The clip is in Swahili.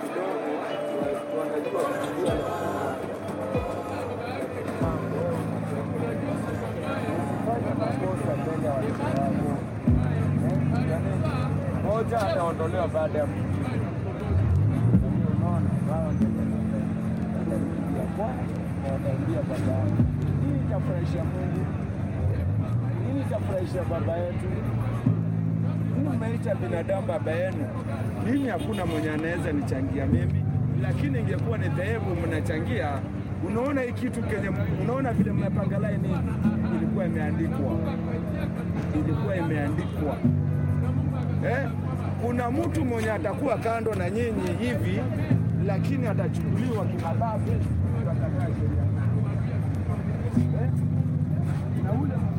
kidogo wanajua kuchukulia Usifanye makosa mbele ya watoto wako. Eh, yaani, Moja ataondolewa baada ya mwingine. Unaona, wao ndio wataingia kwanza na wataingia baadaye. Hii itafurahisha Mungu, hii itafurahisha baba yetu. Mimi mmeita binadamu baba yenu, mimi hakuna mwenye anaweza nichangia mimi, lakini ingekuwa ni dhehebu mnachangia. Unaona hii kitu kenye, unaona vile mmepanga laini, ilikuwa imeandikwa, ilikuwa imeandikwa eh? Kuna mtu mwenye atakuwa kando na nyinyi hivi, lakini atachukuliwa kimabavu, atakaa sheria eh? na ule